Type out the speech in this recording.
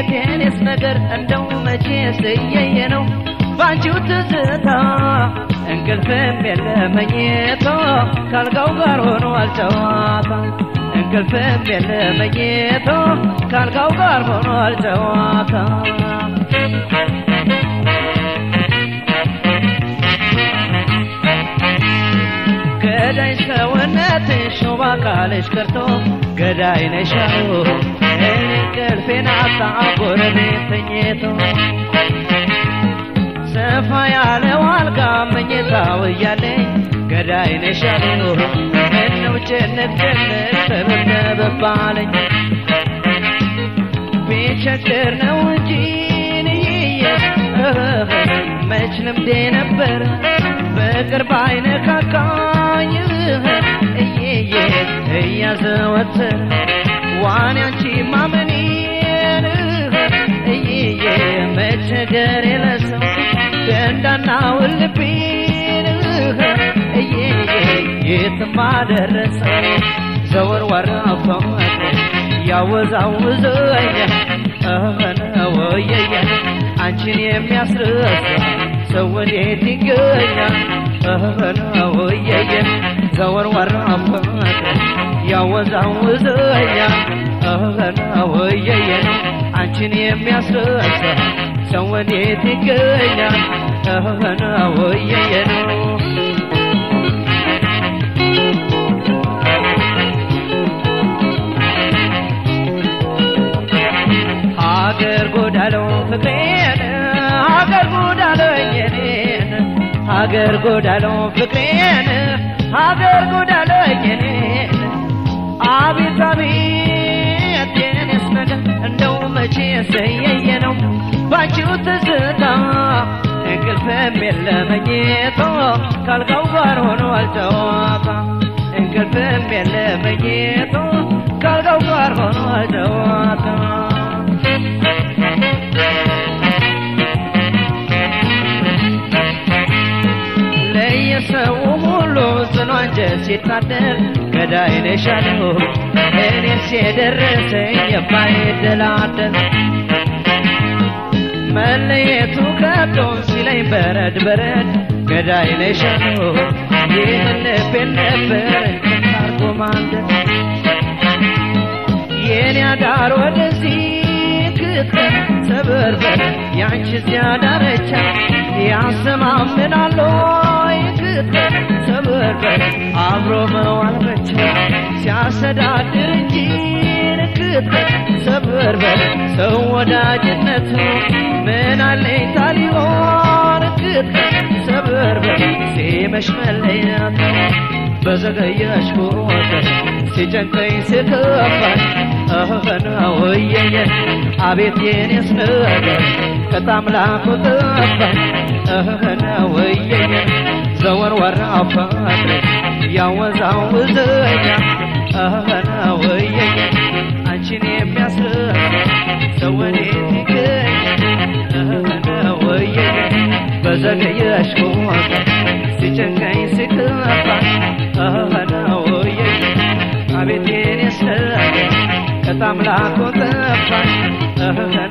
የኔስ ነገር እንደው መቼ ስየየ ነው ባንቺው ትዝታ እንቅልፍም የለ መኝታ ካልጋው ጋር ሆኖ አልጨዋታ እንቅልፍም የለ መኝታ ካልጋው ጋር ሆኖ አልጨዋታ ገዳይ ሰውነትሽ ሾባ ካለሽ ቀርቶ ገዳይ ነሻው እኔ እንቅልፌን አጣ ጎረቤት ተኝቶ ሰፋ ያለው አልጋ መኝታው እያለኝ ገዳይ ነሻሉ ምነው ጭንቅ ጭንቅ ተበተበባለኝ ቢቸግር ነው እንጂ ንይየ መች ልምዴ ነበር በቅርብ አይነካካኝ እየየ እያዘወትር ዋን ያንቺ ማመኔን እየየ መቸገር የለሰው ደንዳናው ልቤን እየየ የትም አደረሰው ዘወር ወራፋት ያወዛውዘኛ ወየየ አንቺን የሚያስረሳ ሰው ወዴት ይገኛል? ወየየ ዘወር ወራፋት ያወዛውዘኛል ወየየ አንቺን የሚያስረሳ ሰው ወዴት ይገኛል? ወየየ ነው ሀገር ጎዳለው ፍቅሬን ሀገር ጎዳለኝ እኔን ሀገር ጎዳለው ፍቅሬን ሀገር ጎዳለኝ እኔን አቤት አቤት የኔስ ነገር እንደው መቼ ሰየየ ነው ባንቺው ትዝታ እንቅልፍም የለ መኝቶ ካልጋው ጋር ሆኖ አልጨዋታ እንቅልፍም የለ መኝቶ ካልጋው ጋር ሆኖ አልጨዋታ ለየሰው ሁሉ ጽኑ አንጀት ሲታደር ገዳይ ነሻለሁ እኔስ የደረሰኝ የማይደላደል መለየቱ ከብዶ ሲለኝ በረድ በረድ ገዳይ ነሻለሁ ይህን ልቤን ነበር እንቅልፍ ማንደድ የኔ አዳር ወደዚህ ክትል ሰበርበር ያንቺ እዚያ ዳርቻ ያሰማምናል ወይ ክትል ሰበርበር አብሮ መዋል ብቻ ሲያሰዳድር እንጂ ክትል ሰበርበር ሰው ወዳጅነቱ ምን አለኝ ታሊሆን ክትል ሰበርበር ሲመሽ መለያት በዘገየሽ ቁጥር ሲጨንቀኝ ስከፋኝ እህና ወየየ አቤት የኔስ ነገር ከታምላኩ ጠፋኝ እህና ወየየ ዘወር ወራው ፈቅሬ ያወዛውዘኛ እህና ወየየ አንቺን የሚያስረዳ ሰው ወዴት ይገኛል እህና ወየየ በዘገየሽ ቁጥር ሲጨንቀኝ ስከፋኝ እህና ወየየ አቤት የኔስ ነገር ከታምላኩ ጠፋኝ